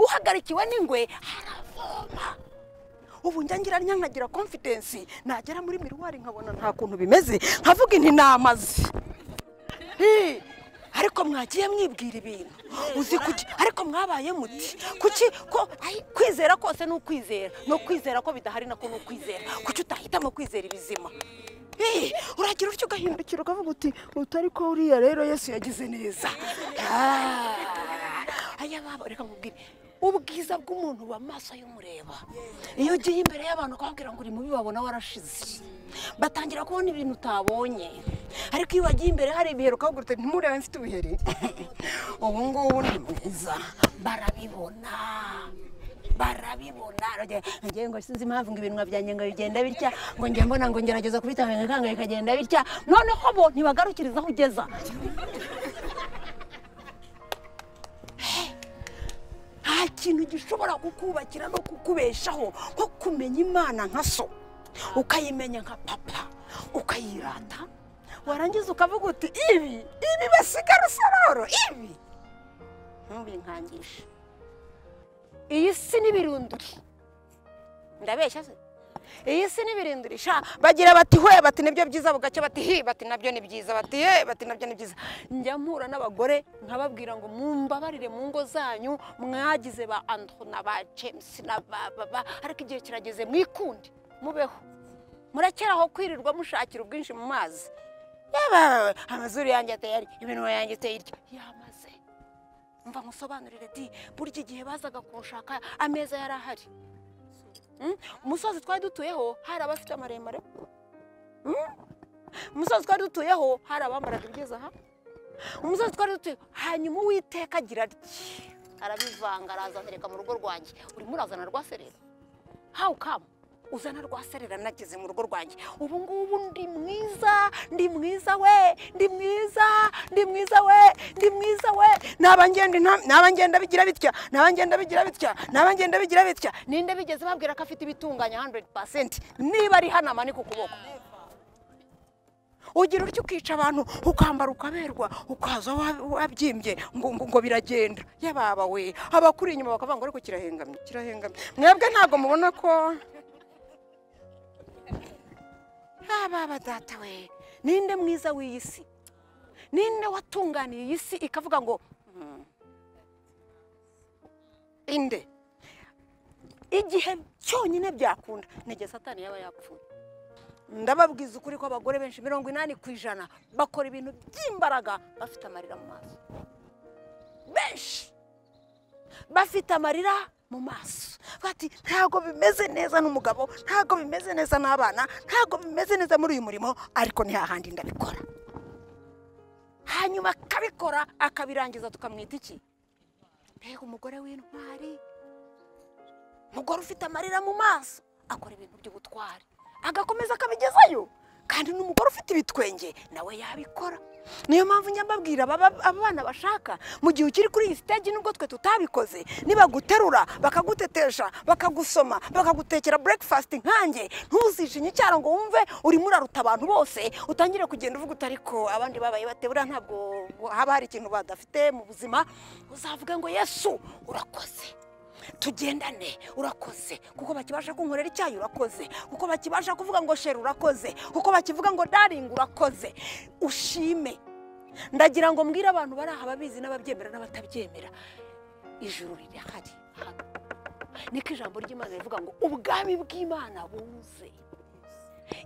uhagarikiwe n'ingwe haravoma ubu njya ngira nyankagira confidence nagera muri miruwari nkabona nta kuntu bimeze nkavuga inti ni amazi Hi! ariko mwagiye mwibwira ibintu uzi kuki ariko mwabaye muti kuki ko ai, kwizera kose ni ukwizera no kwizera ko bidahari nako ni ukwizera kuki utahitamo kwizera ibizima Hi! uragira utyo ugahindukira ukavuga uti utari ko uriya rero yesu yagize neza Ah! aya baba reka nkubwire ubwiza bw'umuntu buba mu maso y'umureba iyo ugiye imbere y'abantu ukababwira ngo uri mubi babona warashize batangira kubona ibintu utabonye ariko iyo wagiye imbere hari ibiheri ukababwira uti ntimurebe mfite ubuheri ubu ngubu ni mwiza barabibona barabibona Aragira, ngewe ngo sinzi impamvu ngo ibintu byanjye ngo bigenda bitya ngo njye mbona ngo ngerageza kubitanga ikanga bikagenda bitya noneho bo ntibagarukiriza aho ugeza nta kintu gishobora kukubakira no kukubeshaho nko kumenya imana nka so ukayimenya nka papa ukayirata warangiza ukavuga uti ibi ibi basiga rusororo ibi ntubinkangishe iyi si n'ibirunduri ndabeshya se iyi si n'ibirinduri sha bagira bati hwe bati nibyo byiza bugacya bati hi bati nabyo ni byiza bati he bati nabyo ni byiza njya mpura n'abagore nkababwira ngo mumbabarire mu ngo zanyu mwagize ba andro na ba james na ba baba ariko igihe kirageze mwikunde mubeho murekeraho kwirirwa mushakira ubwinshi mu mazi yewe amazuru yanjye ateye ari iminwa yanjye iteye iryo yamaze mva musobanurire di burya igihe bazaga kunshaka ameza yari ahari Mm? umusozi twari dutuyeho hari abafite amaremare Mm? umusozi twari dutuyeho hari abambaraga ibigeze aha umusozi twari dutuye hanyuma uwiteka agira ati arabivanga araza atereka mu rugo rwanjye urimo urazana rwa serera hawu kamu uzana rwa serera nageze mu rugo rwanjye ubu ngubu ndi mwiza ndi mwiza we ndi mwiza ndi mwiza we ndi mwiza we naba ngenda inta- naba ngenda bigira bitya naba ngenda bigira bitya naba ngenda bigira bitya ninde bigeze babwira ko afite ibitunganya 100% niba ari hano amanika ukuboko ugira utyo ukica abantu ukambara ukaberwa ukaza wa- wabyimbye ngo ngo- ngo biragenda yababa we abakuri inyuma bakavuga ngo ariko kirahengamye kirahengamye mwebwe ntabwo mubona ko ababa data we ninde mwiza w'iyi si ninde watunganiye iyi si ikavuga ngo "Mm, inde igihe cyonyine byakunda ni igihe satani yaba yapfuye ndababwiza ukuri ko abagore benshi mirongo inani ku ijana bakora ibintu by'imbaraga bafite amarira mu maso benshi bafite amarira mu maso bati ntabwo bimeze neza n'umugabo ntabwo bimeze neza n'abana ntabwo bimeze neza muri uyu murimo ariko ni hahandi ndabikora hanyuma akabikora akabirangiza tukamwita iki mbega umugore w'intwari umugore ufite amarira mu maso akora ibintu by'ubutwari agakomeza akabigezayo kandi n'umugore ufite ibitwenge nawe yabikora niyo mpamvu njya mbabwira ababa- aba bana bashaka mu gihe ukiri kuri iyi stage nubwo twe tutabikoze nibaguterura bakagutetesha bakagusoma bakagutekera breakfast nkanjye ntuzijinye icyaro ngo wumve urimo uraruta abantu bose utangire kugenda uvuga uti ariko abandi babaye batebura ntabwo haba hari ikintu badafite mu buzima uzavuga ngo yesu urakoze tugendane urakoze kuko bakibasha kunkorera icyayi urakoze kuko bakibasha kuvuga ngo sheri urakoze kuko bakivuga ngo daringi urakoze ushime ndagira ngo mbwire abantu bari aha babizi n'ababyemera n'abatabyemera ijuru rirahari hano niko ijambo ry'imana rivuga ngo ubwami bw'imana buze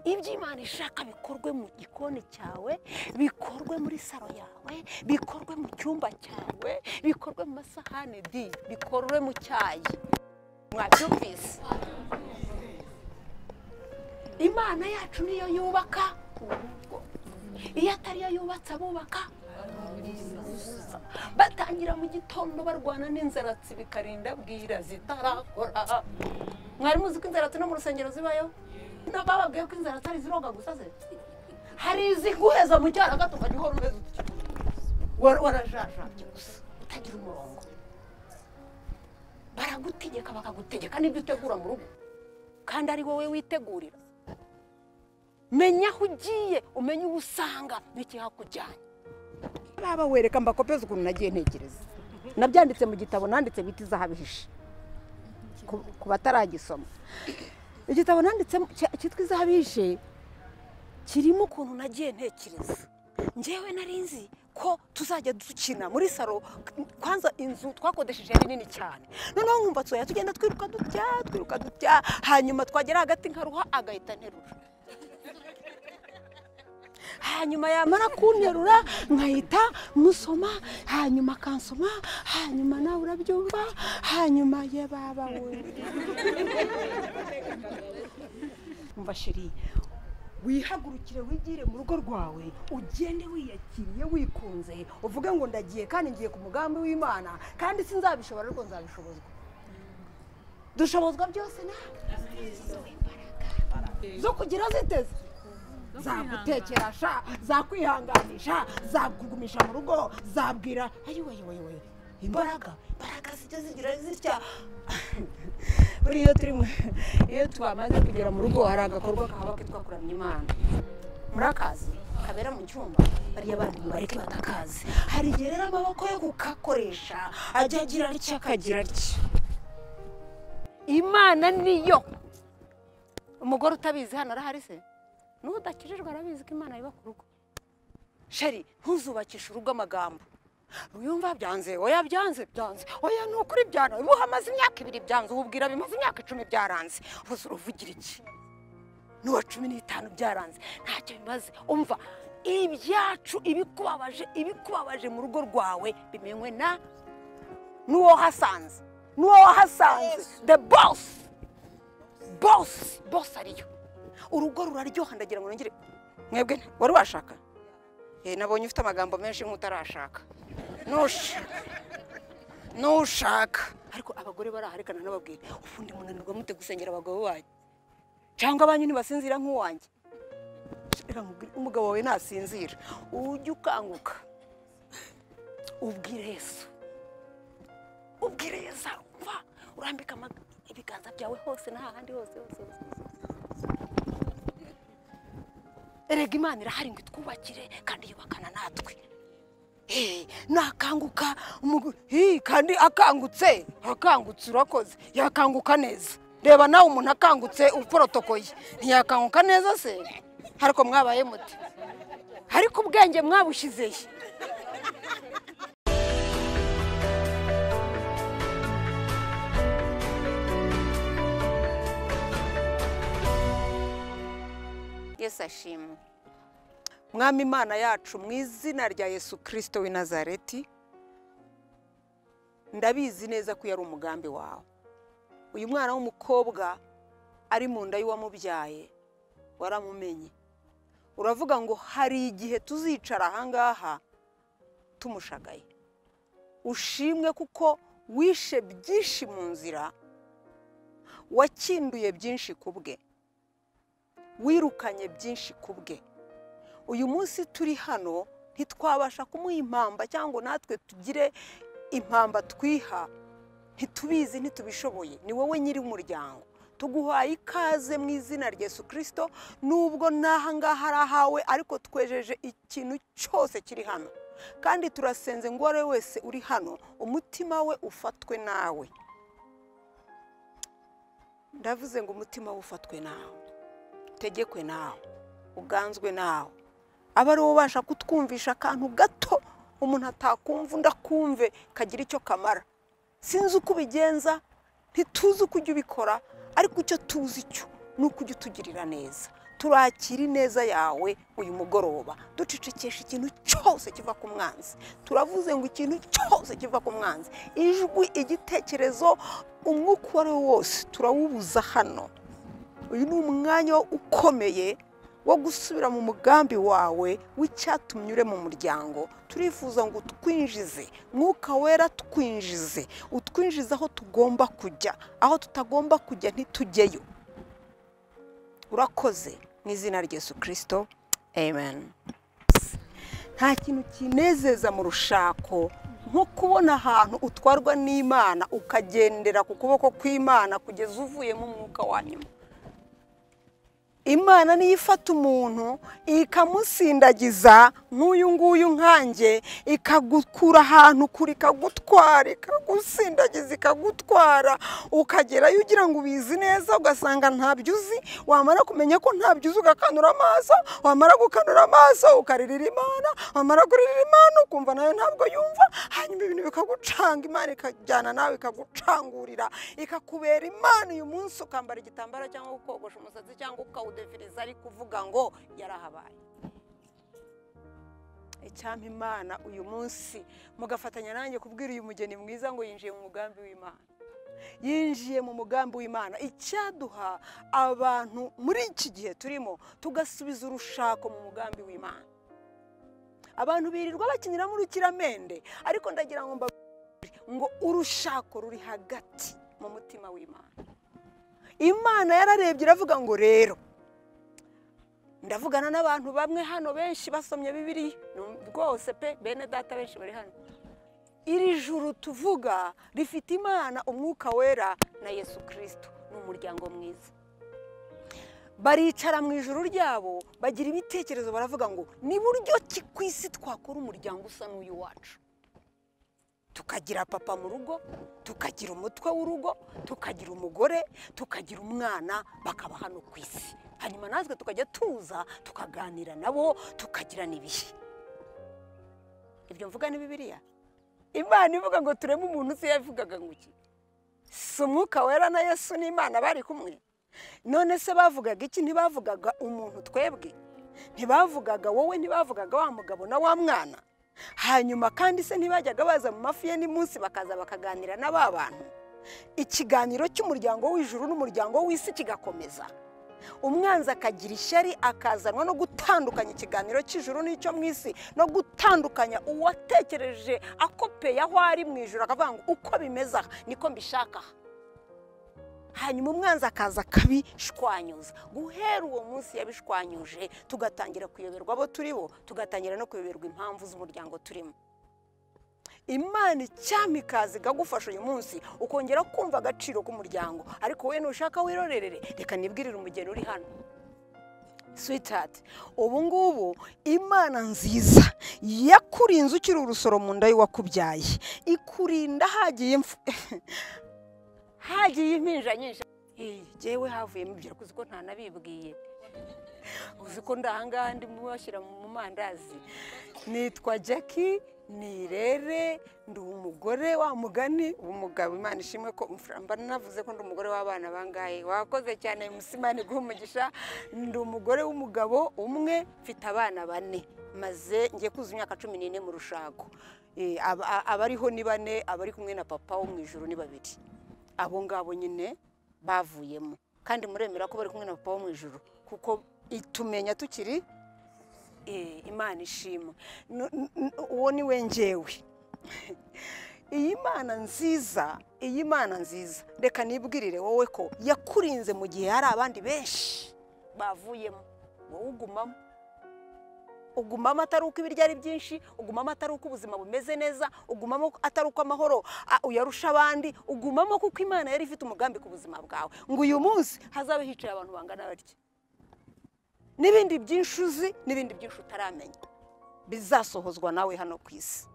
ibyo imana ishaka bikorwe mu gikoni cyawe bikorwe muri saro yawe bikorwe mu cyumba cyawe bikorwe mu masahane di bikorwe mu cyayi mwabyumvise imana yacu niyo yubaka urugo iyo atari yo yubatse abubaka batangira mu gitondo barwana n'inzaratsi bikarinda bwira zitarakora mwari muzi ko inzaratsi no mu rusengero zibayo ntabwo bababwiye ko inzara atari ziroga gusa se hari iziguheza mu cyara gato ukajya uhora umeze utyo Wa- warajajabye gusa utagira umurongo baragutegeka bakagutegeka n'ibyo utegura mu rugo kandi ari wowe witegurira menya aho ugiye umenye uwo usanga n'ikihakujyanye baba wereka mbakopeza ukuntu nagiye ntekereza nabyanditse mu gitabo nanditse bita izahabihishe ku- ku bataragisoma igitabo nanditsemo cya- cyitwa izahabihishe kirimo ukuntu nagiye ntekereza ngewe nari nzi ko tuzajya dukina muri salo kwanza inzu twakodesheje yari nini cyane noneho nkumva tuzajya tugenda twiruka dutya twiruka dutya hanyuma twagera hagati nkaruha agahita nterura hanyuma yamara kunterura nkahita musoma hanyuma akansoma hanyuma nawe urabyumva hanyuma ye baba we umva sheri wihagurukire wigire mu rugo rwawe ugende wiyakiriye wikunze uvuge ngo ndagiye kandi ngiye ku mugambi w'imana kandi sinzabishobora ariko nzabishobozwa dushobozwa byose nawe zo kugira ziteze zagutekeresha zakwihanganisha zakugumisha mu rugo zabwira ayiwayiwayiwayi imbaraga imbaraga zijya zigira zitya buriya iyo turi mu- iyo twamaze kugera mu rugo hari agakorwa kaba kitwa kuramya imana murakazi kabera mu cyumba bariya bandi mubareke batakazi hari igihe rero amaboko yo kukakoresha ajya agira atya akagira atya imana niyo umugore utabizi hano arahari se n'udakijijwe arabizi ko imana iba ku rugo sheri ntuzubakishe urugo amagambo ruyumva byanze oya byanze byanze oya ni ukuri byana ubu hamaze imyaka ibiri byanze ububwira bimaze imyaka icumi byaranze ubuze uruvugira iki n'uwa cumi n'itanu byaranze ntacyo bimaze umva ibyacu ibikubabaje ibikubabaje mu rugo rwawe bimenywe na n'uwo wahasanze n'uwo wahasanze the boss boss boss ariyo urugo ruraryoha ndagira ngo nongere mwebwe wari washaka Eh, nabonye ufite amagambo menshi nk'utarashaka nushaka nushaka ariko abagore baraharikana nababwira ubundi munanirwa mute gusengera abagabo banyu cyangwa abanyu ntibasinzira nk'uwanjye Reka nkubwire, umugabo wawe nasinzira ujye ukanguka ubwire yesu ubwire yesu umva urambika amaga- ibiganza byawe hose n'ahandi hose hose hose erega imana irahari ngo itwubakire kandi yubakana natwe Eh, nakanguka umu- hi, kandi akangutse akangutse urakoze yakanguka neza reba nawe umuntu akangutse uporotokoye ntiyakanguka neza se ariko mwabaye muti ariko ubwenge mwabushyizehe yesu ashimwe mwami imana yacu mu izina rya yesu kirisito w'i nazareti ndabizi neza ko yari umugambi wawe uyu mwana w'umukobwa ari mu nda y'uwamubyaye waramumenye uravuga ngo hari igihe tuzicara ahangaha tumushagaye ushimwe kuko wishe byinshi mu nzira wakinduye byinshi ku bwe wirukanye byinshi ku bwe uyu munsi turi hano ntitwabasha kumuha impamba cyangwa natwe tugire impamba twiha ntitubizi ntitubishoboye ni wowe nyiri umuryango tuguhaye ikaze mu izina rya Yesu kirisito nubwo n'aha ngaha ari ahawe ariko twejeje ikintu cyose kiri hano kandi turasenze ngo uwo ari we wese uri hano umutima we ufatwe nawe ndavuze ngo umutima we ufatwe nawe utegekwe nawe uganzwe nawe aba ari wowe ubasha kutwumvisha akantu gato umuntu atakumva undi akumve kagira icyo kamara sinzi uko ubigenza ntituzi uko ujya ubikora ariko icyo tuzi cyo ni uko ujya utugirira neza turakira ineza yawe uyu mugoroba ducecekesha ikintu cyose kiva ku mwanzi turavuze ngo ikintu cyose kiva ku mwanzi ijwi igitekerezo umwuka uwo ari wo wose turawubuza hano uyu ni umwanya ukomeye wo gusubira mu mugambi wawe w'icyatumye ure mu muryango turifuza ngo utwinjize mwuka wera twinjize utwinjize aho tugomba kujya aho tutagomba kujya ntitujyeyo urakoze mu izina rya Yesu kirisito amen nta kintu kinezeza mu rushako nko kubona ahantu utwarwa n'imana ukagendera ku kuboko kw'imana kugeza uvuye mu mwuka wa nyuma imana niyo ifata umuntu ikamusindagiza nk'uyu nguyu nkanjye ikagukura ahantu kure ikagutwara ikagusindagiza ikagutwara ukagerayo ugira ngo ubizi neza ugasanga ntabyo uzi wamara kumenya ko ntabyo uzi ugakanura amaso wamara gukanura amaso ukaririra imana wamara kuririra imana ukumva nayo ntabwo yumva hanyuma ibintu bikagucanga imana ikajyana nawe ikagucangurira ikakubera imana uyu munsi ukambara igitambaro cyangwa ukogosha umusatsi cyangwa ukawudefiriza ari kuvuga ngo yarahabaye icyampa imana uyu munsi mugafatanya nanjye kubwira uyu mugeni mwiza ngo yinjiye mu mugambi w'imana yinjiye mu mugambi w'imana icyaduha abantu muri iki gihe turimo tugasubiza urushako mu mugambi w'imana abantu birirwa bakinira mu rukiramende ariko ndagira ngo mbabwire ngo urushako ruri hagati mu mutima w'imana imana yararebye iravuga ngo rero ndavugana n'abantu bamwe hano benshi basomye bibiriya Ni rwose pe bene data benshi bari hano iri juru tuvuga rifite imana umwuka wera na yesu kirisito ni umuryango mwiza baricara mu ijoro ryabo bagira ibitekerezo baravuga ngo ni buryo ki ku isi twakora umuryango usa n'uyu wacu tukagira papa mu rugo tukagira umutwe w'urugo tukagira umugore tukagira umwana bakaba hano ku isi hanyuma natwe tukajya tuza tukaganira nabo tukagirana ibihe ibyo mvuga ni bibiriya imana ivuga ngo tureme umuntu uzi yavugaga ngo iki si umwuka wera na yesu n'imana bari kumwe none se bavugaga iki ntibavugaga umuntu twebwe ntibavugaga wowe ntibavugaga wa mugabo na wa mwana hanyuma kandi se ntibajyaga baza mu mafi ye n'imunsi bakaza bakaganira na ba bantu ikiganiro cy'umuryango w'ijuru n'umuryango w'isi kigakomeza umwanzi akagira ishyari akazanwa no gutandukanya ikiganiro cy'ijuru n'icyo mu isi no gutandukanya uwatekereje akopeye aho ari mu ijoro akavuga ngo uko bimeze aha niko mbishaka aha." hanyuma umwanzi akaza akabishwanyuza guhera uwo munsi yabishwanyuje tugatangira kuyoberwa abo turi bo tugatangira no kuyoberwa impamvu z'umuryango turimo imana icyampa ikaza ikagufasha uyu munsi ukongera kumva agaciro k'umuryango ariko wowe nushaka wirorerere reka nibwirire umugeni uri hano switati ubu ngubu imana nziza yakurinze ukiri urusoro mu nda y'uwakubyaye ikurinda hagiye imfu- hagiye impinja nyinshi Iyi, jyewe havuyemo ibyo ariko uzi ko ntanabibwiye uzi ko ndahangaha ndimo bashyira mu mandazi nitwa jackie nirere ndi umugore wa mugani umugabo imana ishimwe ko mba navuze ko ndi umugore w'abana bangahe wakoze cyane musimani guha umugisha ndi umugore w'umugabo umwe mfite abana bane maze ngiye kuzuza imyaka cumi n'ine mu rushako Eh, aba- a- abariho ni bane abari kumwe na papa wo mu ijoro ni babiri abo ngabo nyine bavuyemo kandi muremera ko bari kumwe na papa wo mu ijoro kuko i- tumenya tukiri Eh, imana ishimwe Nu- nu- nu- uwo ni we njyewe iyi mana nziza iyi mana nziza reka nibwirire wowe ko yakurinze mu gihe hari abandi benshi bavuyemo wowe ugumamo ugumamo atari uko ibiryo ari byinshi ugumamo atari uko ubuzima bumeze neza ugumamo atari uko amahoro a- uyarusha abandi ugumamo kuko imana yari ifite umugambi ku buzima bwawe ngo uyu munsi hazabe hicaye abantu bangana batya n'ibindi byinshi uzi n'ibindi byinshi utaramenya bizasohozwa nawe hano ku isi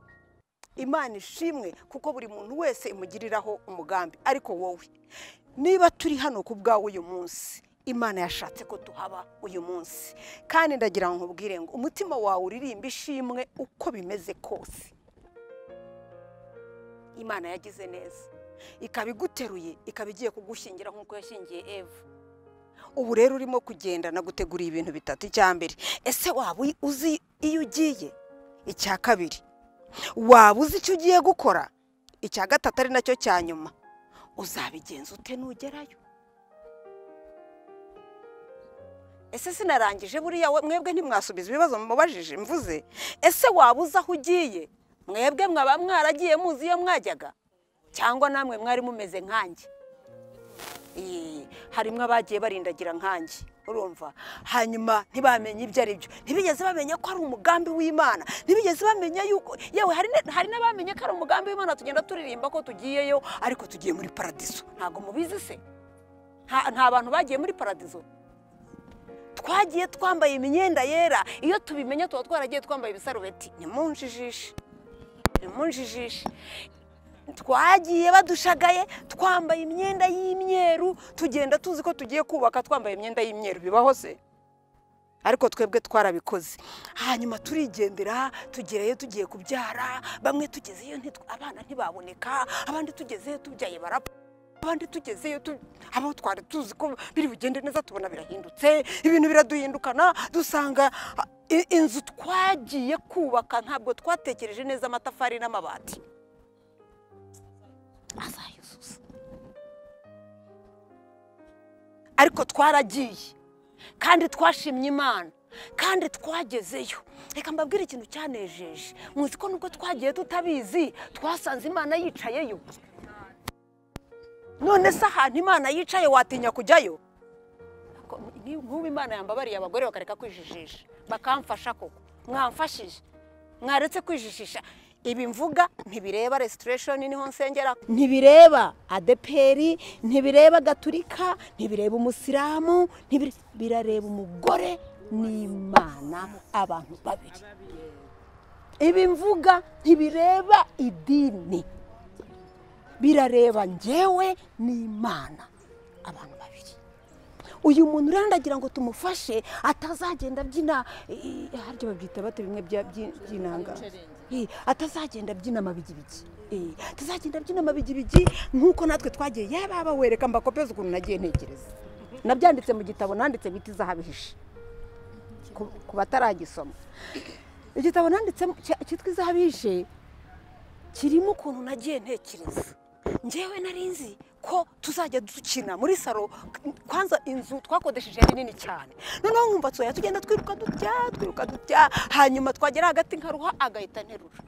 imana ishimwe kuko buri muntu wese imugiriraho umugambi ariko wowe niba turi hano ku bwawe uyu munsi imana yashatse ko tuhaba uyu munsi kandi ndagira ngo nkubwire ngo umutima wawe uririmba ishimwe uko bimeze kose imana yagize neza ikaba iguteruye ikaba igiye kugushingira nk'uko yashingiye eva ubu rero urimo kugenda naguteguriye ibintu bitatu icya mbere ese waba uyi- uzi iyo ugiye icya kabiri waba uzi icyo ugiye gukora icya gatatu ari nacyo cya nyuma uzabigenza ute nugerayo ese sinarangije buriya we- mwebwe ntimwasubiza ibibazo mubajije mvuze ese waba uzi aho ugiye mwebwe mwaba mwaragiye muzi iyo mwajyaga cyangwa namwe mwari mumeze nkanjye Ee, harimo abagiye barindagira nkanjye urumva hanyuma ntibamenye ibyo ari byo ntibigeze bamenya ko ari umugambi w'imana ntibigeze bamenya yuko yewe hari na- hari n'abamenye ko ari umugambi w'imana tugenda turirimba ko tugiyeyo ariko tugiye muri paradizo ntabwo mubizi se nta nta bantu bagiye muri paradizo twagiye twambaye imyenda yera iyo tubimenya tuba twaragiye twambaye ibisarubeti nimunjijishe nimunjijishe twagiye badushagaye twambaye imyenda y'imyeru tugenda tuzi ko tugiye kubaka twambaye imyenda y'imyeru bibaho se ariko twebwe twarabikoze hanyuma turigendera tugerayo tugiye kubyara bamwe tugezeyo ntitw- abana ntibaboneka abandi tugezeyo tubyaye barapfa abandi tugezeyo tu- abo twari tuzi ko biri bugende neza tubona birahindutse ibintu biraduhindukana dusanga ah, i- inzu twagiye kubaka ntabwo twatekereje neza amatafari n'amabati azayuzuza ariko twaragiye kandi twashimye imana kandi twagezeyo reka mbabwire ikintu cyanejeje muzi ko nubwo twagiye tutabizi twasanze imana yicayeyo none se ahantu imana yicaye watinya kujyayo Ko- ni- nk'ubu imana yambabariye abagore bakareka kwijijisha bakamfasha koko mwamfashije mwaretse kwijijisha ibi mvuga ntibireba resitiresheni niho nsengera ntibireba adeperi ntibireba gaturika ntibireba umusilamu ntibire- birareba umugore n'imana abantu babiri ibi mvuga ntibireba idini birareba njyewe n'imana abantu babiri uyu muntu rero ndagira ngo tumufashe atazagenda abyina eh, harya babyita bate bimwe bya- byi- by'inanga Eh, atazagenda abyina amabigibigi Eh, atazagenda abyina amabigibigi nk'uko natwe twagiye yaba aba wereka mbakopeza ukuntu nagiye ntekereza nabyanditse mu gitabo nanditse bita izahabihishe ku- ku bataragisoma igitabo nanditsemo cya- cyitwa izahabihishe kirimo ukuntu nagiye ntekereza ngewe nari nzi ko tuzajya dukina muri salo kwanza inzu twakodesheje yari nini cyane noneho nkumva tsoya tugenda twiruka dutya twiruka dutya hanyuma twagera hagati nkaruha agahita nterura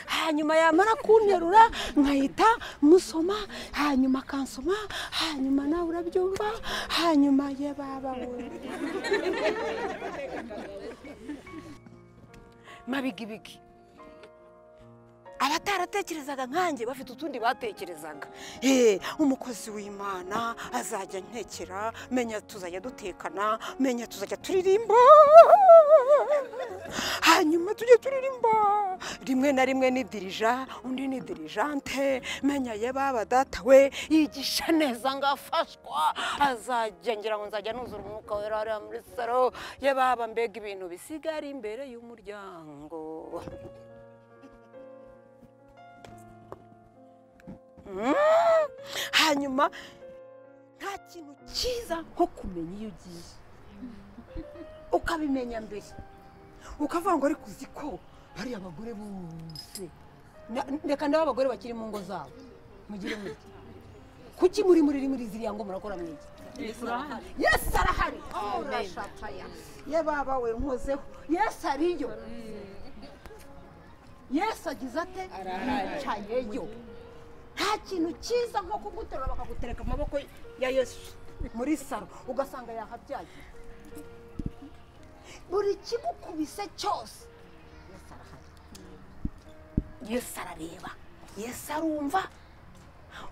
hanyuma yamara kunterura nkahita musoma hanyuma akansoma hanyuma nawe urabyumva hanyuma ye baba we. mabigibigi abataratekerezaga nkanjye bafite utundi batekerezaga Eh, umukozi w'imana azajya ntekera menya tuzajya dutekana menya tuzajya turirimba hanyuma tujye turirimba rimwe na rimwe ni dirija undi ni dirijante menya ye baba data we yigisha neza ngo afashwa azajya ngira ngo nzajya nuzura umwuka wera hariya muri saro ye baba mbega ibintu bisigara imbere y'umuryango hanyuma nta kintu cyiza nko kumenya iyo ugiye ukabimenya mbere ukavuga ngo ariko uzi ko bariya abagore bose na- reka ndebe abagore bakiri mu ngo zabo mugire mutya kuki muri muri muri ziriya ngo murakora mwigi yesu arahari Oh, urashataya ye baba we nkozeho yesu ariyo yesu agize ate yicayeyo nta kintu cyiza nko kuguterura bakagutereka mu maboko ya yesu muri salo ugasanga yahabyaye buri kimukubise cyose yesu arahari yesu arareba yesu arumva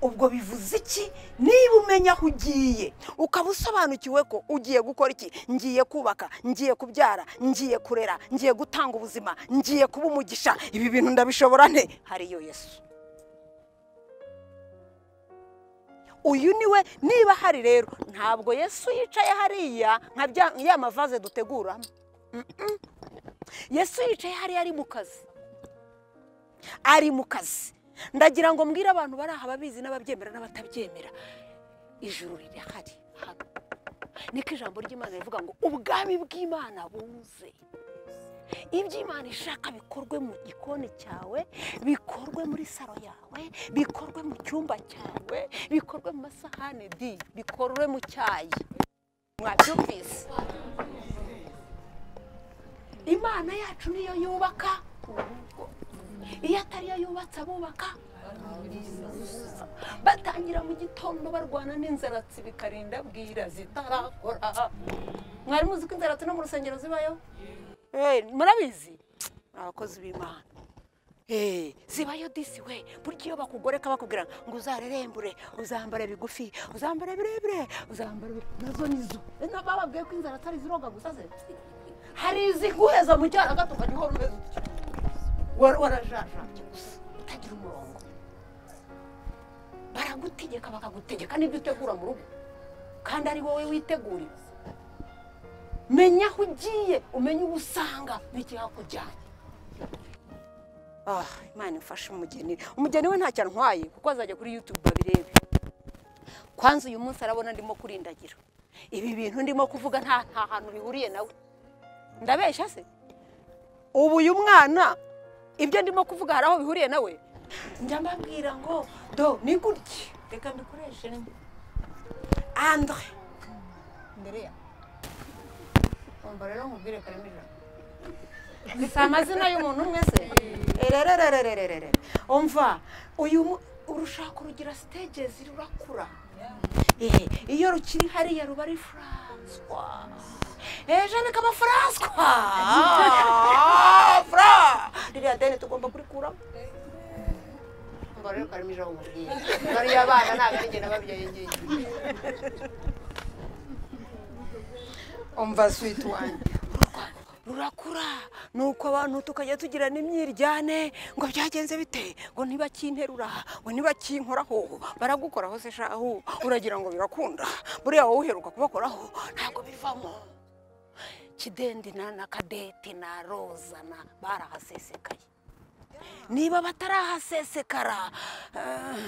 ubwo bivuze iki niba umenya aho ugiye ukaba usobanukiwe ko ugiye gukora iki ngiye kubaka ngiye kubyara ngiye kurera ngiye gutanga ubuzima ngiye kuba umugisha ibi bintu ndabishobora nte hariyo yesu uyu niwe niba hari rero ntabwo yesu yicaye hariya nka bya- ya mavaze duteguramo Mm-mm. yesu yicaye hariya ari mu kazi ari mu kazi ndagira ngo mbwire abantu bari aha babizi n'ababyemera n'abatabyemera ijuru rirahari hano niko ijambo ry'imana rivuga ngo ubwami bw'imana buze ibyo imana ishaka bikorwe mu gikoni cyawe bikorwe muri saro yawe bikorwe mu cyumba cyawe bikorwe mu masahani di bikorwe mu cyayi mwabyumvise imana yacu niyo yubaka urugo iyo atari yo yubatse abubaka batangira mu gitondo barwana n'inzaratsi bikarinda bwira zitarakora mwari muzi ko inzaratsi no mu rusengero zibayo Eh, murabizi ni abakozi b'imana Eh, zibayo disi we burya iyo bakugoreka bakubwira ngo uzarerembure uzambara bigufi uzambara birebire uzambara bi- nazo nizo Eh, na bababwiye ko inzara atari ziroga gusa ze hari iziguheza mu cyana gato ukajya uhora umeze utyo Wa- warajajabye gusa utagira umurongo baragutegeka bakagutegeka n'ibyo utegura mu rugo kandi ari wowe witegurira menya aho ugiye umenye uwo usanga n'ikihakujyanye ah imana imfashe umugeni umugeni we ntacyo antwaye kuko azajya kuri yutube babirebe kwanza uyu munsi arabona ndimo kurindagira ibi bintu ndimo kuvuga nta nta hantu bihuriye nawe ndabeshya se ubu uyu mwana ibyo ndimo kuvuga hari aho bihuriye nawe njya mbabwira ngo do ni gutya reka mbikoreshe nyine andre ndereya umva rero nkubwire karimo ijana si amazina y'umuntu umwe se ererererererere umva uyu mu- urushaka rugira sitegezi rurakura Ehe, iyo rukiri hariya ruba ari furanswa ejo reka furanswa fura ririya deni tugomba kurikuramo umva rero karimo ijana umubwiye bariya bana ntabwo ari ngenda babyeyi ngiyi umva switi wanjye rurakura nuko abantu tukajya tugira n'imyiryane ngo byagenze bite ngo ntibakinterura ngo ntibakinkoraho baragukoraho se shahu uragira ngo birakunda buriya wowe uheruka kubakoraho ntabwo bivamo kidendi na na kadeti na roza na barahasesekaye niba batarahasesekara eh,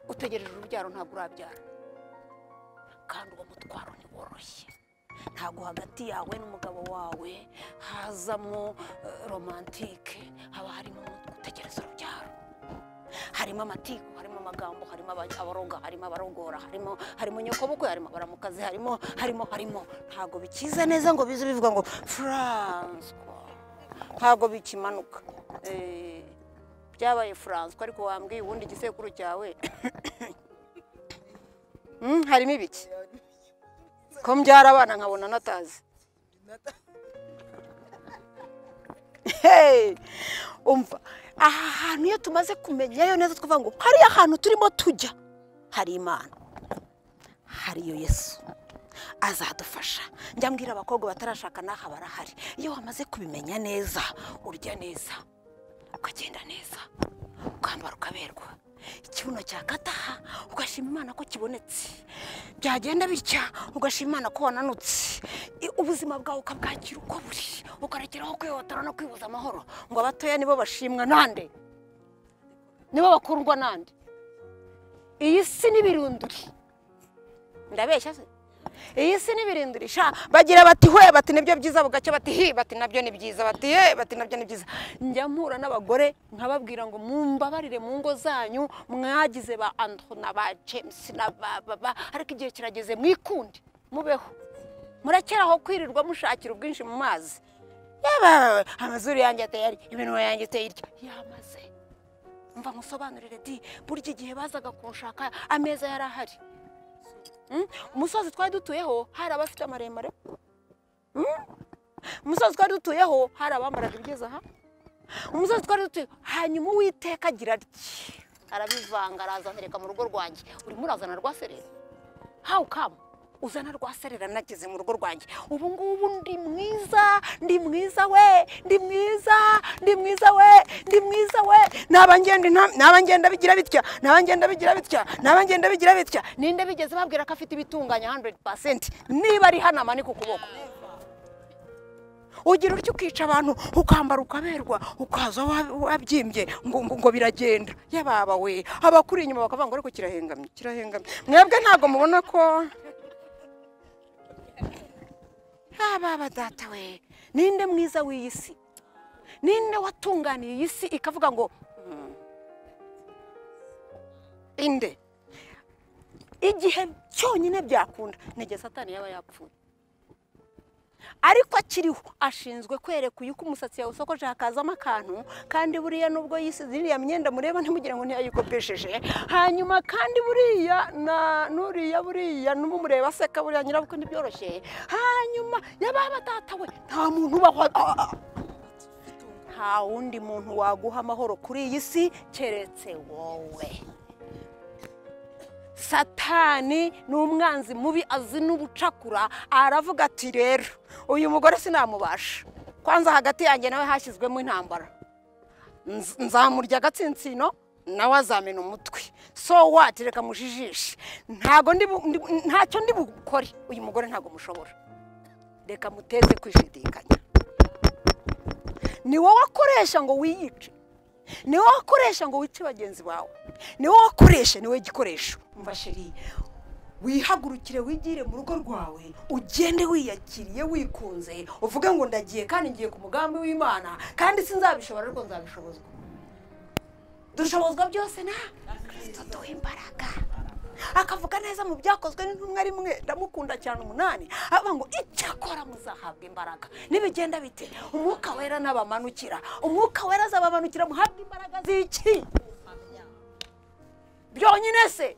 utegereje urubyaro ntabwo urabyara kandi uwo mutwaro ntiworoshye ntabwo hagati yawe n'umugabo wawe hazamo eh, romantike haba harimo gutegereza urubyaro harimo amatiku harimo amagambo harimo aba- abaroga harimo abarogora harimo harimo nyokobukwe harimo abaramukazi harimo harimo harimo ntabwo bikiza neza ngo bize bivuga ngo furanswa ntabwo bikimanuka Eh, byabaye furanswa ariko wambwiye ubundi igisekuru cyawe Mm, harimo ibiki ko mbyara abana nkabona natazi Hey! umva aha hantu iyo tumaze kumenyayo neza twavuga ngo hariya hantu turimo tujya hari imana hariyo yesu azadufasha njya mbwira abakobwa batarashaka n'aha barahari iyo wamaze kubimenya neza urya neza ukagenda neza ukambara ukaberwa ikibuno cyakataha ugashima imana ko kibonetse byagenda bitya ugashima imana ko wananutse I- ubuzima bwawe ukabwakira uko buri ukarekeraho kwihotora no kwibuza amahoro ngo abatoya nibo bashimwa nande nibo bakundwa nande iyi si n'ibirunduri ndabeshya se iyi si n'ibirinduri sha bagira bati hwe bati nibyo byiza bugacyo bati hi bati nabyo ni byiza bati ye bati nabyo ni byiza njya mpura n'abagore nkababwira ngo mumbabarire mu ngo zanyu mwagize ba andro na ba james na ba baba ariko igihe kirageze mwikunde mubeho murekeraho kwirirwa mushakira ubwinshi mu mazi Yewe, amazuru yanjye atayari iminwa yanjye itayirya yamaze mva musobanurire di burya igihe bazaga kunshaka ameza yari ahari Mm? umusozi twari dutuyeho hari abafite amaremare Mm? umusozi twari dutuyeho hari abambaraga ibigeze aha umusozi twari dutuyeho hanyuma uwiteka agira atya arabivanga araza antereka mu rugo rwanjye urimo urazana rwa serera hawu kamu uzana rwa serera nageze mu rugo rwanjye ubu ngubu ndi mwiza ndi mwiza we ndi mwiza ndi mwiza we ndi mwiza we naba ngenda inta- naba ngenda bigira bitya naba ngenda bigira bitya naba ngenda bigira bitya ninde bigeze babwira ko afite ibitunganya 100% niba ari hano amanika ukuboko ugira utyo ukica abantu ukambara ukaberwa ukaza wa- wabyimbye ngo, ngo, ngo biragenda yababa we abakuri inyuma bakavuga ngo ariko kirahengamye kirahengamye mwebwe ntabwo mubona ko ababa data we ninde mwiza w'iyi si ninde watunganiye iyi si ikavuga ngo "Mm, inde igihe cyonyine byakunda nege satani yaba yapfuye ariko akiriho ashinzwe kwereka uyu ko umusatsi yawe usokoje hakazamo akantu kandi buriya nubwo yisize iriya myenda mureba ntimugire ngo ntiyayikopesheje hanyuma kandi buriya na nuriya buriya n'umureba aseka buriya nyirabukwe ntibyoroshye hanyuma yaba data we nta muntu ubaho nta wundi muntu waguha amahoro kuri iyi si keretse wowe satani ni umwanzi mubi azi n'ubucakura aravuga ati rero uyu mugore sinamubasha kwanza hagati yanjye nawe hashyizwemo intambara Nz- nzamurya agatsinsino nawe azamena umutwe so wati reka mujijishe ntago ndi bu- ndi- ntacyo ndi bukore uyu mugore ntago mushobora reka muteze kwishidikanya ni wowe wakoresha ngo wiyice ni wowe wakoresha ngo wice bagenzi bawe ni wowe wakoresha ni wowe gikoresho umva sheri wihagurukire wigire mu rugo rwawe ugende wiyakiriye wikunze uvuge ngo ndagiye kandi ngiye ku mugambi w'imana kandi sinzabishobora ariko nzabishobozwa dushobozwa byose na kirisito duha imbaraga akavuga neza mu byakozwe n'intumwa rimwe ndamukunda cyane umunani avuga ngo icyakora muzahabwa imbaraga nibigenda bite umwuka wera n'abamanukira umwuka wera azabamanukira muhabwe imbaraga z'iki byonyine se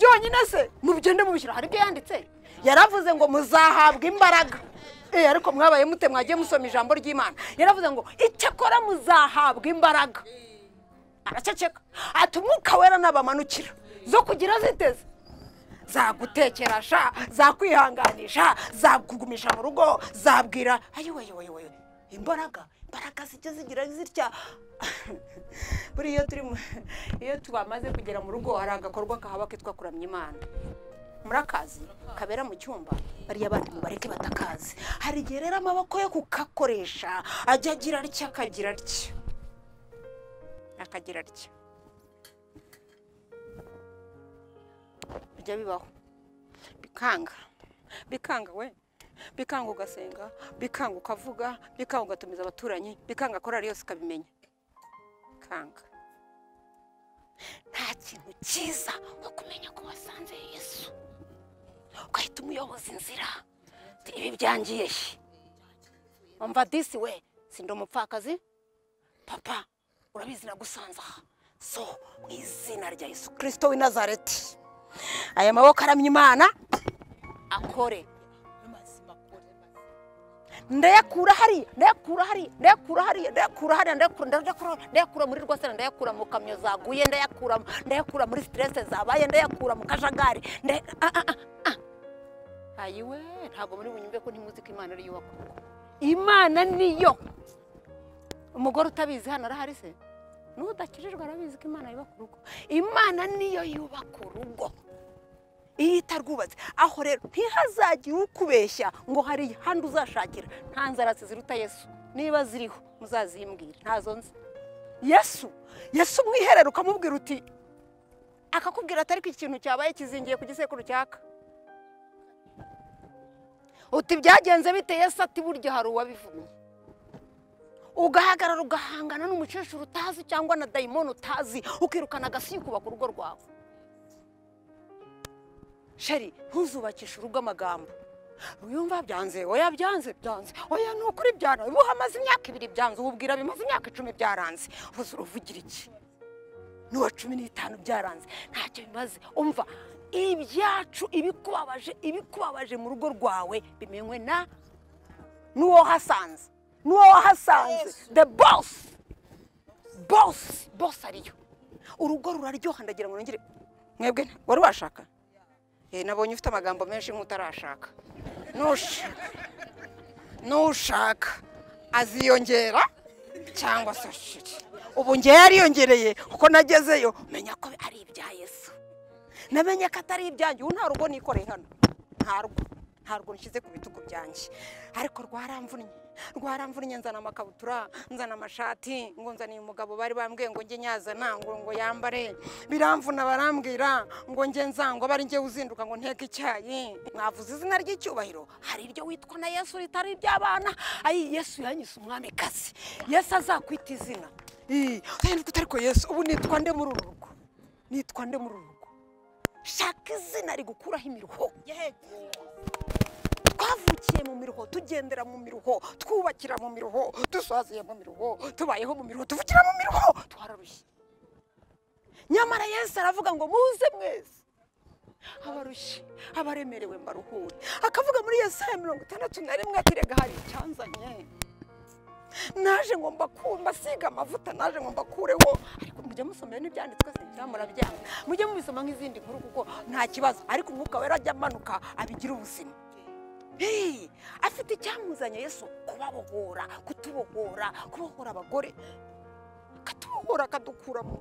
byonyine se mubigende mubishyira hari ibyo yanditse yaravuze ngo muzahabwa imbaraga Eh, ariko mwabaye mute mwagiye musoma ijambo ry'imana yaravuze ngo icyakora muzahabwa imbaraga araceceka ati umwuka wera n'abamanukira zo kugira ziteze zagutekera sha zakwihanganisha zakugumisha mu rugo zabwira ayoyoyoyoyo imbaraga imbaraga zijya zigira zitya buriya iyo turi mu- iyo tubamaze kugera mu rugo hari agakorwa kahaba kitwa kuramya imana murakazi kabera mu cyumba bariya abantu mubareke batakazi hari igihe rero amaboko yo kukakoresha ajya agira atya akagira atya akagira atya bijya bibaho bikanga bikanga we bikanga ugasenga bikanga ukavuga bikanga ugatumiza abaturanyi bikanga korari yose ukabimenya bikanga nta kintu cyiza nko kumenya ko wasanze yesu ugahita umuyoboza inzira Uti, ibi byangiye he? umva disi we sindi umupfakazi papa urabizi nagusanze aha so mu izina rya yesu kirisito w'i nazareti aya maboko aramya imana akore ndayakura hariya ndayakura hariya ndayakura hariya ndayakura hariya ndayakura ndayakura ndayakura muri rwasana ndayakura mu kamyo zaguye ndayakura ndayakura muri siterese zabaye ndayakura mu kajagari nday- ah, ah, ah, ah. ayiwe ntabwo muri bunyumve ko ntimuzi ko imana ariyo wakora imana niyo umugore utabizi hano arahari se n'udakijijwe arabizi ko imana yubaka urugo imana niyo yubaka urugo iyo itarwubatse aho rero ntihazagire ukubeshya ngo hari ahandi uzashakira nta nzara ziruta yesu niba ziriho muzazimbwire ntazo nzi yesu yesu umwiherero ukamubwira uti akakubwira ati ariko ikintu cyabaye kizingiye ku gisekuru cyaka uti byagenze bite yesu ati burya hari uwabivuye ugahagarara ugahangana n'umukecuru utazi cyangwa na dayimoni utazi ukirukana agasi kubaka urugo rwawe sheri ntuzubakishe urugo amagambo wiyumva byanze oya byanze byanze oya ni ukuri byara ubu hamaze imyaka ibiri byanze ububwira bimaze imyaka icumi byaranze ubuze uruvugira iki n'uwa cumi n'itanu byaranze ntacyo bimaze umva ibyacu ibikubabaje ibikubabaje mu rugo rwawe bimenywe na n'uwo wahasanze n'uwo wahasanze the boss boss boss ariyo urugo ruraryoha ndagira ngo nongere mwebwe wari washaka Eh, nabonye ufite amagambo menshi nk'utarashaka nushaka nushaka aziyongera cyangwa se shiri ubu ngewe yariyongereye kuko nagezeyo menya ko ari ibya yesu namenye ko atari ibyanjye ubu nta rugo nikoreye hano nta rugo nta rugo nshyize ku bitugu byanjye ariko rwaramvunnye rwaramvunnye nzana amakabutura nzana amashati ngo nzaniye umugabo bari bambwiye ngo njye nyazana ngo ngo yambare biramvuna barambwira ngo njye nzangwa bari njye uzinduka ngo nteke icyayi mwavuze izina ry'icyubahiro hari iryo witwa na yesu ritari iry'abana ayi yesu yanyise umwamikazi yesu azakwita izina Ii, ahinduka utari ko yesu ubu nitwa nde muri uru rugo nitwa nde muri uru rugo shaka izina rigukuraho imiruho twavukiye mu miruho tugendera mu miruho twubakira mu miruho dusaziye mu miruho tubayeho mu miruho tuvukira mu miruho twararushye nyamara yesu aravuga ngo muze mwese abarushye abaremerewe mbaruhure akavuga muri yesaya mirongo itandatu na rimwe ati rega hari icyanzanye naje ngo mbasiga amavuta naje ngo mbakureho ariko mujya musomera n'ibyanditswe se cyangwa murabyanga mujye mubisoma nk'izindi nkuru kuko nta kibazo ariko umwuka wera ajya amanuka abigira ubuzima Hey, afite icyamuzanye yesu kubabohora kutubohora kubohora abagore akatubohora akadukura mu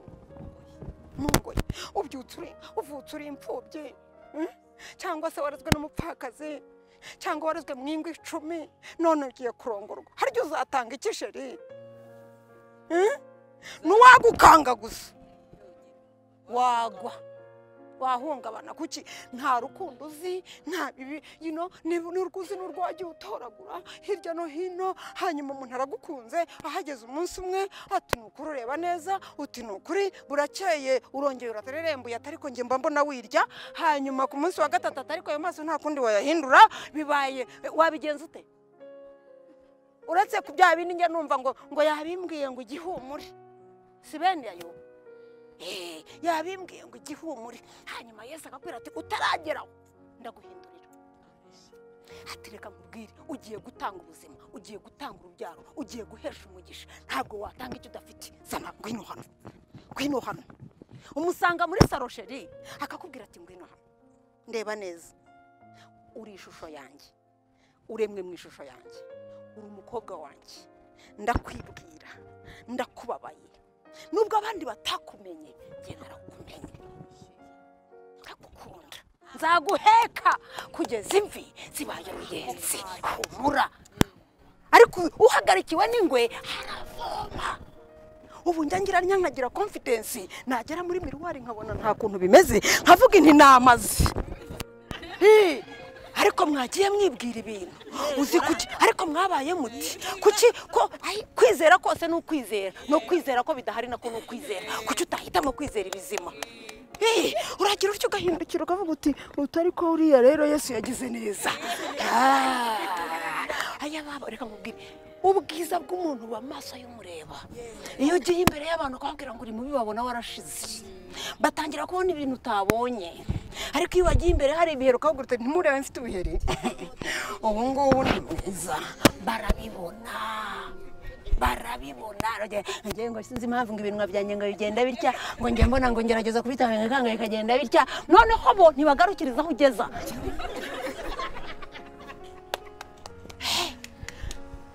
mu ngoyi ubyutse uri uvutse uri imfubyi mm? cyangwa se warazwe n'umupfakazi cyangwa warazwe mu ingo icumi none ugiye kurongorwa hari igihe uzatanga ikisheri Mm? nuwagukanga gusa wagwa wahungabana kuki nta rukundo uzi nta bibi you know, ni- ni urwuzi n'urwo wagiye utoragura hirya no hino hanyuma umuntu aragukunze ahageze umunsi umwe ati ni ukuri ureba neza uti ni ukuri burakeye urongeye uratarerembuye atariko njye mba mbona wirya hanyuma ku munsi wa gatatu atariko ayo maso nta kundi wayahindura bibaye wabigenza ute uretse ku bya bindi njya numva ngo ngo yabimbwiye ngo igihumure si bene ayo Eh, yabimbwiye ngo igihumure hanyuma yesu akakubwira ati utarageraho ndaguhindurira ati reka nkubwire ugiye gutanga ubuzima ugiye gutanga urubyaro ugiye guhesha umugisha ntabwo watanga icyo udafite zana ngwino hano ngwino hano umusanga muri sarosheri akakubwira ati ngwino hano ndeba neza uri ishusho yanjye uremwe mu ishusho yanjye uri umukobwa wanjye ndakwibwira ndakubabaye nubwo abandi batakumenye njye narakumenye ndagukunda nzaguheka kugeza imvi zibaye ruyenzi humura ariko uhagarikiwe n'ingwe haravoma ubu njya ngira ntya nkagira confidence nagera muri miruwari nkabona nta kuntu bimeze nkavuga inti ni amazi Hi! ariko mwagiye mwibwira ibintu uzi kuki ariko mwabaye muti kuki ko ayi, kwizera kose ni ukwizera no kwizera ko bidahari nako ni ukwizera kuki utahitamo kwizera ibizima Eh, uragira utyo ugahindukira ukavuga uti utari ko uriya rero yesu yagize neza Ah, aya baba reka nkubwire ubwiza bw'umuntu buba mu maso y'umureba iyo ugiye imbere y'abantu ukababwira ngo uri mubi babona warashize batangira kubona ibintu utabonye ariko iyo wagiye imbere hari ibiheri ukababwira uti ntimurebe mfite ubuheri ubu ngubu ni mwiza barabibona barabibona ngiye ngo sinzi impamvu ngo ibinwa byanjye ngo bigenda bitya ngo njye mbona ngo ngerageza kubitanga ikanga bikagenda bitya noneho bo ntibagarukiriza aho ugeza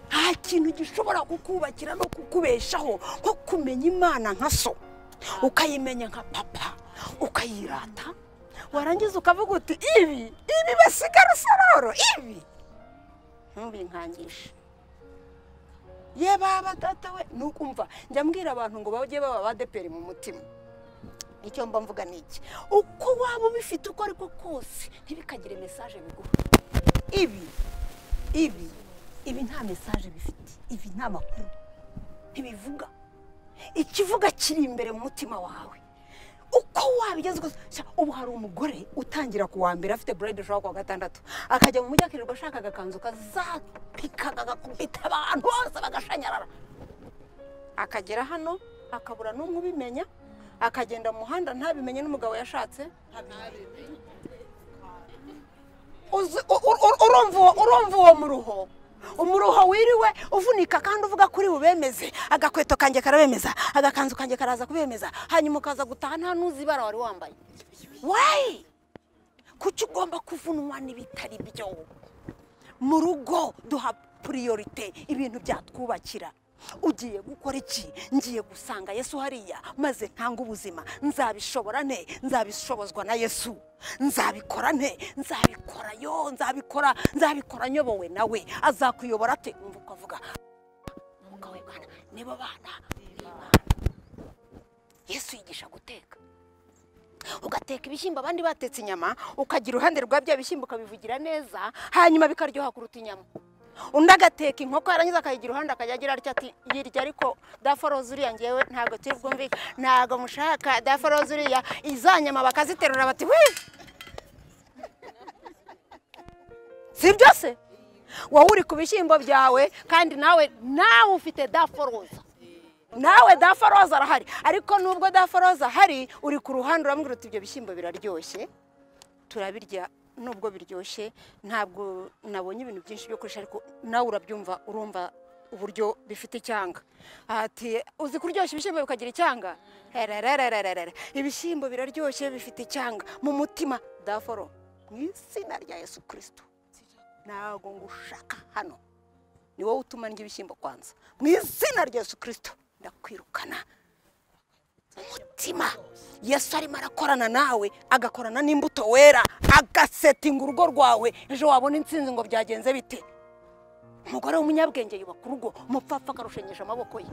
nta kintu gishobora kukubakira no kukubeshaho nko kumenya imana nka so ukayimenya nka papa ukayirata warangiza ukavuga uti ibi ibi basiga rusororo ibi ntubinkangishe ye baba data we ni ukumva njya mbwira abantu ngo bajye baba abadeperi mu mutima icyo mba mvuga ni iki uko waba ubifite uko ariko kose ntibikagire mesaje biguha ibi ibi ibi nta mesaje bifite ibi nta makuru ntibivuga ikivuga kiri imbere mu mutima wawe uko wabigeze gusa ubu hari umugore utangira ku wa mbere afite burayidi ushaka ku wa gatandatu akajya mu mujyi akirirwa ashaka agakanzu kazapikaga agakubita abantu bose bagashanyarara akagera hano akabura n'umwe ubimenya akagenda mu muhanda ntabimenye n'umugabo yashatse uzi- u- u- u- urumva uwo- urumva uwo muruho umuruho wiriwe uvunika kandi uvuga kuri bubemeze agakweto kanjye karabemeza agakanzu kanjye karaza kubemeza hanyuma ukaza gutaha nta n'uzi ibara wari wambaye wayi kuki ugomba kuvunwa n'ibitari byo mu rugo duha puriyorite ibintu byatwubakira ugiye gukora iki ngiye gusanga yesu hariya maze ntanga ubuzima nzabishobora nte nzabishobozwa na yesu nzabikora nte nzabikora yo nzabikora nzabikora nyobowe nawe azakuyobora ate umva ukavuga umwuka we bwana nibo bana b'Imana." yesu yigisha guteka ugateka ibishyimbo abandi batetse inyama ukagira uruhande rwa bya bishyimbo ukabivugira neza hanyuma bikaryoha kuruta inyama undi agateka inkoko yarangiza akayigira uruhande akajya agira atya ati yirya ariko daforoze uriya ngewe ntabwo turi bwumvike ntabwo mushaka daforoze uriya iza nyama bakaziterura bati we si byo se wowe uri ku bishyimbo byawe kandi nawe nawe ufite daforoza nawe dafa roza arahari ariko nubwo dafa roza ahari uri ku ruhande urambwira uti ibyo bishyimbo biraryoshye turabirya nubwo biryoshye ntabwo nabonye ibintu byinshi byo kurusha ariko nawe urabyumva urumva uburyo bifite icyanga ati uzi kuryoshya ibishyimbo bikagira icyanga herererererere ibishyimbo biraryoshye bifite icyanga mu mutima daforo mu izina rya yesu kirisito ntabwo ngushaka hano ni wowe utuma ndya ibishyimbo kwanza mu izina rya yesu kirisito ndakwirukana umutima yesu arimo arakorana nawe agakorana n'imbuto wera agasetinga urugo rwawe ejo wabona insinzi ngo byagenze bite umugore w'umunyabwenge yubaka urugo umupfapfa akarushenyesha amaboko ye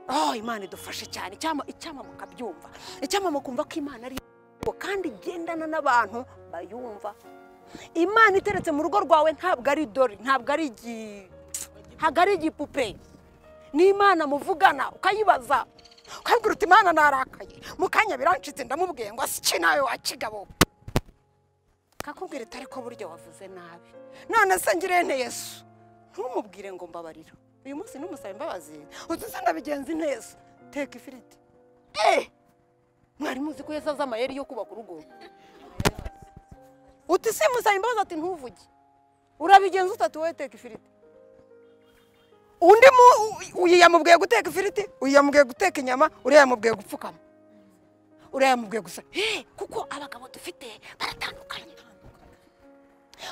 oh imana idufashe cyane icyama icyama mukabyumva icyama mukumva ko imana ari iyo kandi igendana n'abantu bayumva imana iteretse mu rugo rwawe ntabwo ari idori ntabwo ari igi ntabwo ari igipupe n'imana muvugana ukayibaza ukabwira uti imana narakaye mu kanya birancitse ndamubwiye ngo asiki nawe wakigabo kakubwira ati ariko burya wavuze nabi none se ngirente yesu ntumubwire ngo mbabarira uyu munsi ntumusaba imbabazi utuze ndabigenza neza teka ifiriti eh mwari muzi ko yesu azi amayeri yo kubaka urugo uti simusaba imbabazi ati ntuvuge urabigenza utatu wowe teka ifiriti undi mu uyu yamubwiye guteka ifiriti uyu yamubwiye guteka inyama uriya yamubwiye gupfukama uriya yamubwiye gusa "Hey, kuko abagabo dufite baratandukanye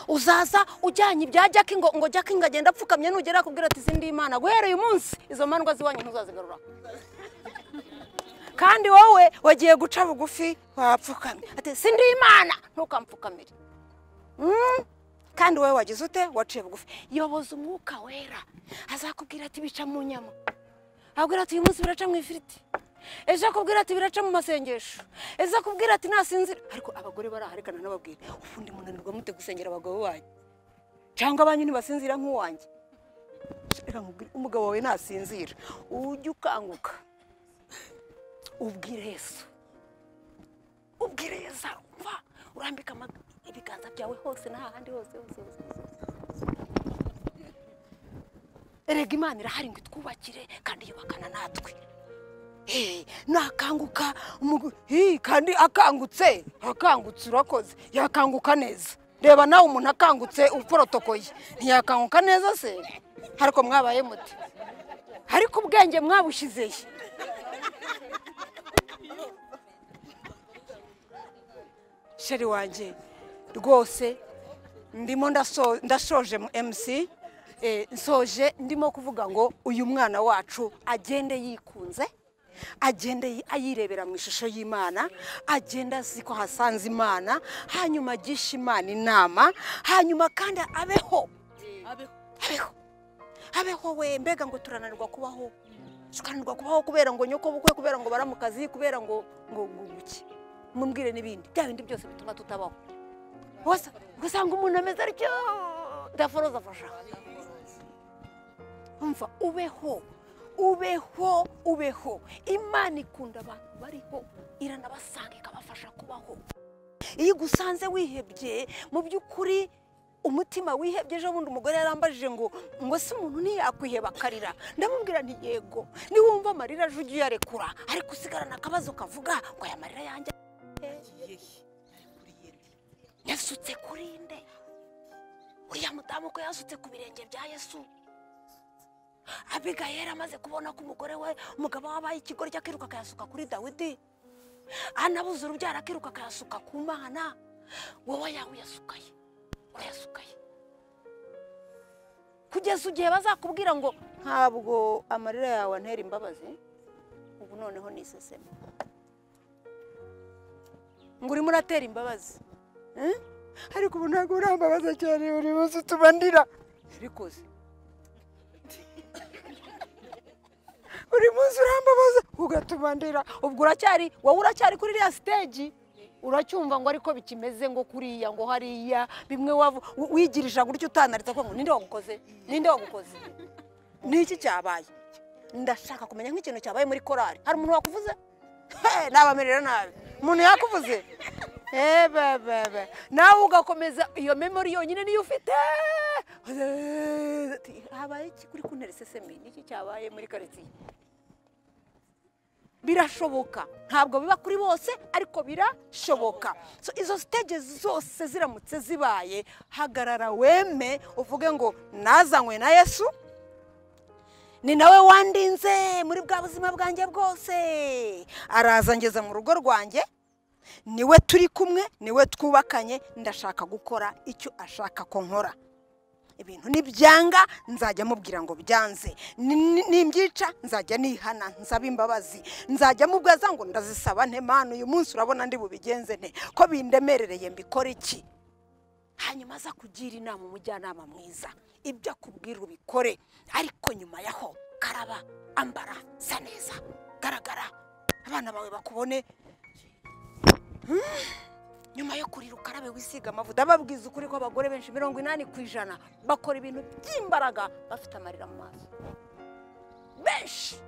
uzaza ujyanye ibya jaki ngo ngo jaki ngo agende apfukamye nugera akubwira ati izindi imana guhera uyu munsi izo mandwa ziwanyu ntuzazigarura kandi wowe wagiye guca bugufi wapfukamye ati sindi imana ntukampfukamire Mm. kandi wowe wagize ute waciye bugufi yoboza umwuka wera azakubwira ati bica mu nyama akubwira ati uyu munsi biraca mu ifiriti ejo akubwira ati biraca mu masengesho ejo akubwira ati nasinzira ariko abagore baraharikana n'ababwira ubundi munanirwa mute gusengera abagabo banyu cyangwa abanyu ntibasinzira nk'uwanjye Reka nkubwire, umugabo wawe nasinzira ujye ukanguka ubwire yesu ubwire yesu arumva urambika ama- ibiganza byawe hose n'ahandi hose hose hose hose. erega imana irahari ngo itwubakire kandi yubakana natwe Eh, nakanguka umu- Hi, kandi akangutse akangutse urakoze yakanguka neza reba nawe umuntu akangutse uporotokoye ntiyakanguka neza se ariko mwabaye muti ariko ubwenge mwabushyizehe sheri wanjye rwose ndimo ndaso- ndasoje mu mc eh, nsoje ndimo kuvuga ngo uyu mwana wacu agende yikunze agende yi- ayirebera mu ishusho y'imana agenda azi ko hasanze imana hanyuma agishe imana inama hanyuma kandi abeho abeho abeho we mbega ngo turananirwa kubaho tukananirwa kubaho kubera ngo nyoko bukwe kubera ngo bara mu kazi kubera ngo ngo ngo guke mumbwire n'ibindi bya bindi byose bituma tutabaho wasa ugasanga umuntu ameze atyo daforoza afasha umva ubeho ubeho ubeho imana ikunda abantu bariho iranabasanga ikabafasha kubaho iyo ugusanze wihebye mu by'ukuri umutima wihebye ejo bundi umugore yarambajije ngo ngo se umuntu ntiyakwiheba akarira ndamubwira nti yego niwumva amarira aje ujye uyarekura ariko usigarana akabazo kavuga ngo aya marira yanjye yasutse kuri nde uriya mudamu ko yasutse ku birenge bya yesu abigayera amaze kubona ko umugore we umugabo we abaye ikigoryi akiruka akayasuka kuri dawidi anabuze urubyaro akiruka akayasuka ku mana wowe yawe uyasukaye urayasukaye kugeza igihe bazakubwira ngo ntabwo amarira yawe antera imbabazi ubu noneho ni iseseme ngo urimo uratera imbabazi Eh? ariko ubu ntabwo urambabaza cyane buri munsi utuma ndira ubikoze buri munsi urambabaza ugatuma ndira ubwo uracyari wowe uracyari kuri iriya siteji uracyumva ngo ariko bikimeze ngo kuriya ngo hariya bimwe wavu- wi- wigirisha gutyo utanaritse ko ngo ninde wagukoze ninde wagukoze niki cyabaye ndashaka kumenya nk'ikintu cyabaye muri korari hari umuntu wakuvuze He, nabamerera nabi umuntu yakuvuze Eh, ba, ba, ba. nawe ugakomeza iyo memori yonyine niyo ufite habaye iki kuri kuntera isesemi niki cyabaye muri karitsiye birashoboka ntabwo biba kuri bose ariko birashoboka So, izo stage zose ziramutse zibaye hagarara weme uvuge ngo nazanywe na yesu ni nawe wandinze muri bwa buzima bwanjye bwose araza ngeza mu rugo rwanjye niwe turi kumwe niwe twubakanye ndashaka gukora icyo ashaka ko nkora ibintu nibyanga nzajya mubwira ngo byanze Ni- ni- nimbyica nzajya nihana nzaba imbabazi nzajya mubwaza ngo ndazisaba nte manu uyu munsi urabona ndi bubigenze nte ko bindemerereye mbikora iki hanyuma aza kugira inama umujyanama mwiza ibyo akubwira ubikore ariko nyuma yaho karaba ambara sa neza garagara abana bawe bakubone nyuma yo kurira ukarabe wisiga amavuta babwiza ukuri ko abagore benshi mirongo inani ku ijana bakora ibintu by'imbaraga bafite amarira mu maso benshi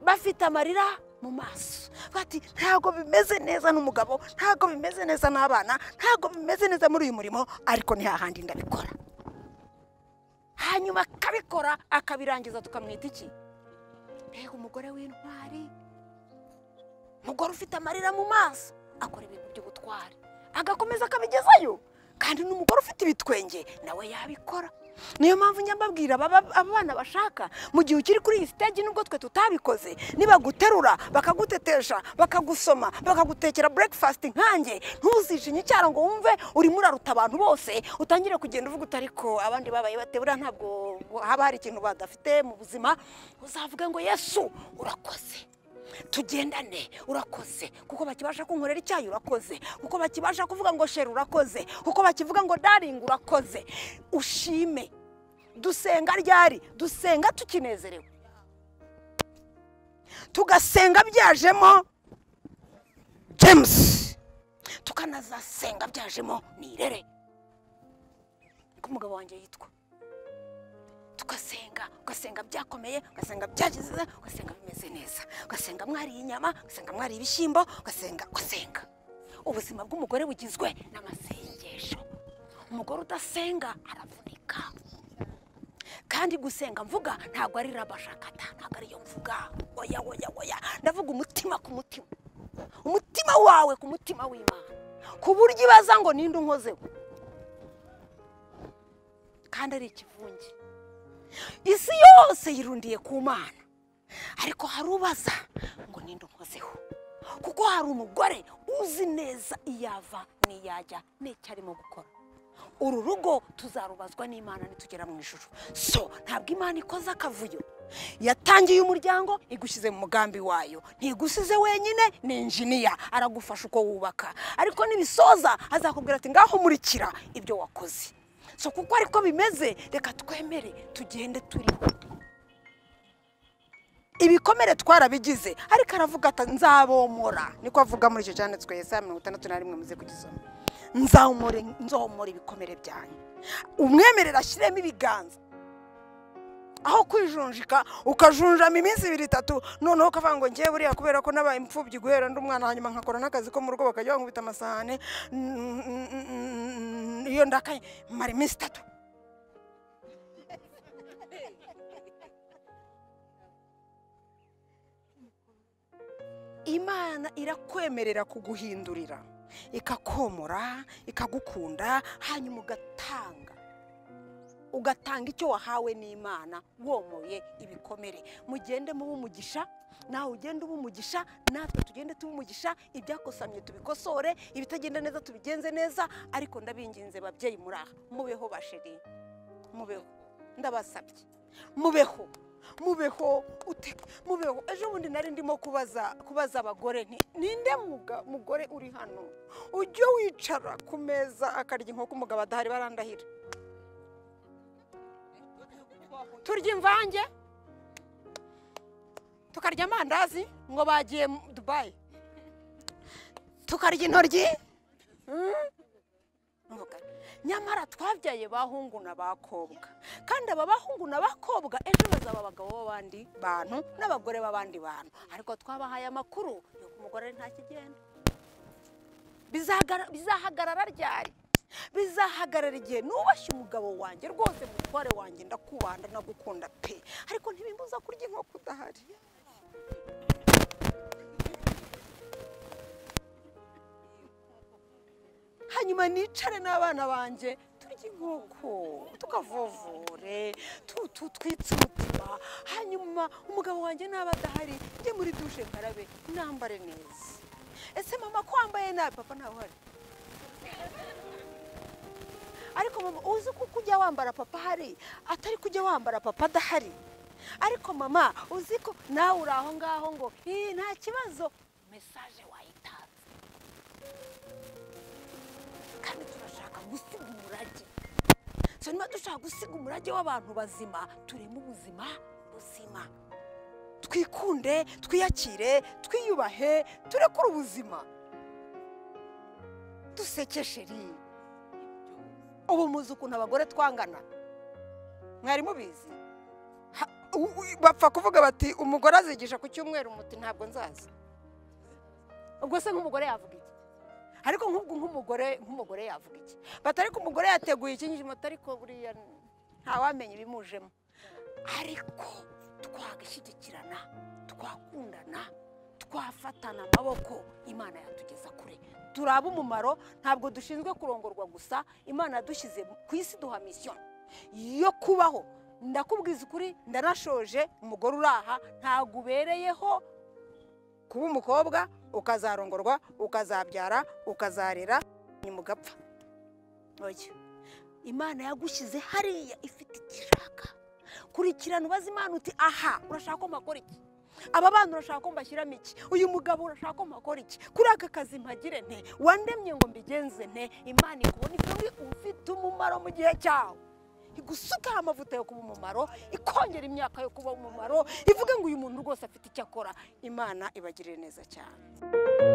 bafite amarira mu maso bati ntabwo bimeze neza n'umugabo ntabwo bimeze neza n'abana ntabwo bimeze neza muri uyu murimo ariko ni hahandi ndabikora hanyuma akabikora akabirangiza tukamwita iki mbega umugore w'intwari umugore ufite amarira mu maso akora ibintu by'ubutwari agakomeza akabigezayo kandi n'umugore ufite ibitwenge nawe yabikora niyo mpamvu njya mbabwira aba- aba bana bashaka mu gihe ukiri kuri iyi stage nubwo twe tutabikoze nibaguterura bakagutetesha bakagusoma bakagutekera breakfast nkanjye ntuzijinye icyaro ngo wumve urimo uraruta abantu bose utangire kugenda uvuga uti ariko abandi babaye bate buriya ntabwo haba hari ikintu badafite mu buzima uzavuga ngo yesu urakoze tugendane urakoze kuko bakibasha kunkorera icyayi urakoze kuko bakibasha kuvuga ngo sheri urakoze kuko bakivuga ngo daringi urakoze ushime dusenga ryari dusenga tukinezerewe tugasenga byajemo james tukanazasenga byajemo nirere uko umugabo wanjye yitwa tugasenga ugasenga byakomeye ugasenga byagize ugasenga bimeze neza ugasenga mwariye inyama ugasenga mwariye ibishyimbo ugasenga ugasenga ubuzima bw'umugore bugizwe n'amasengesho umugore udasenga aravunika kandi gusenga mvuga ntabwo ari rabashakata ntabwo ariyo mvuga oya oya oya ndavuga umutima ku mutima umutima wawe ku mutima w'imana ku buryo ibaza ngo ninde unkozeho kandi ari ikivunge isi yose yirundiye ku mana ariko hari ubaza ngo ninde unkozeho kuko hari umugore uzi neza iyava n'iyajya n'icyo arimo gukora uru rugo tuzarubazwa n'imana nitugera mu ijoro so ntabwo imana ikoze akavuyo yatangiye umuryango igushyize mu mugambi wayo ntigusize wenyine ni injiniya aragufasha uko wubaka ariko nibisoza azakubwira ati ngaho murikira ibyo wakoze so kuko ariko bimeze reka twemere tugende turiho ibikomere twarabigize ariko aravuga ati nzabomora niko avuga muri icyo cyanditswe Yesaya mirongo itandatu na rimwe muze kugisoma nzahomora nzomora ibikomere byanyu umwemerera ashyiremo ibiganza aho kwijunjika ukajunjama iminsi ibiri itatu noneho ukavuga ngo ngewe buriya kubera ko nabaye imfubyi guhera ndi umwana hanyuma nkakora n'akazi ko mu rugo bakajya bankubita amasahane n- n- n- iyo ndakaye mara iminsi itatu imana irakwemerera kuguhindurira ikakomora ikagukunda hanyuma ugatanga ugatanga icyo wahawe n'imana womoye ibikomere mugende muba umugisha nawe ugende uba umugisha natwe tugende tuba umugisha ibyakosamye tubikosore ibitagenda neza tubigenze neza ariko ndabinginze babyeyi muri aha mubeho basheri mubeho ndabasabye mubeho mubeho ute mubeho ejo bundi nari ndimo kubaza kubaza abagore nti ninde muga- mugore uri hano ujya wicara ku meza akarya inkoko umugabo adahari barandahira turya imvange tukarya amandazi ngo bagiye mu- dubayi tukarya intoryi Mm. Nuvuga, nyamara twabyaye bahungu n'abakobwa kandi aba bahungu n'abakobwa ejo bazaba abagabo b'abandi bantu n'abagore b'abandi bantu ariko twabahaye amakuru y'uko umugore ari nta kigenda Bizagara- bizahagarara ryari bizahagarara igihe nubashye umugabo wanjye rwose mutware wanjye ndakubanda ndagukunda pe ariko ntibimbuza kurya inkoko udahari hanyuma nicare n'abana banjye turye inkoko tukavovore tu- tu- twitse umutima hanyuma umugabo wanjye naba adahari njye muri dushe nkarabe nambare neza ese mama ko wambaye nabi papa ntawe uhari ariko mama uzi ko ujya wambara papa ahari atari kujya wambara papa adahari ariko mama uzi ko nawe uri aho ngaho ngo "Ih, nta kibazo mesaje wayitanze kandi turashaka gusiga umurage so niba dushaka gusiga umurage w'abantu bazima tureme ubuzima buzima twikunde twiyakire twiyubahe turekure ubuzima dusekeshe rero ubu muzi ukuntu abagore twangana mwari mubizi Ha- u- u- bapfa kuvuga bati umugore azigisha ku cyumweru umuti ntabwo nzaza ubwo se nk'umugore yavuga iki ariko nk'ubwo nk'umugore nk'umugore yavuga iki batari ko umugore yateguye ikinyijimo ariko buriya ntawamenya ibimujemo ariko twagashyigikirana twakundana twafatana amaboko imana yatugeza kure turaba umumaro ntabwo dushinzwe kurongorwa gusa imana yadushyize ku isi duha misiyo yo kubaho ndakubwiza ukuri ndanashoje umugore uraha ntabwo ubereyeho kuba umukobwa ukazarongorwa ukazabyara ukazarera nyuma ugapfa Oya. imana yagushyize hariya ifite icyo ishaka kurikirana ubaze imana uti aha urashaka ko mpakora iki aba bana urashaka ko mbashyiramo iki uyu mugabo urashaka ko mpakora iki kuri aka kazi mpagire nte wandemye ngo mbigenze nte imana ikubona ifite ufite umumaro mu gihe cyawe igusukaho amavuta yo kuba umumaro ikongera imyaka yo kuba umumaro ivuga ngo uyu muntu rwose afite icyo akora imana ibagirire neza cyane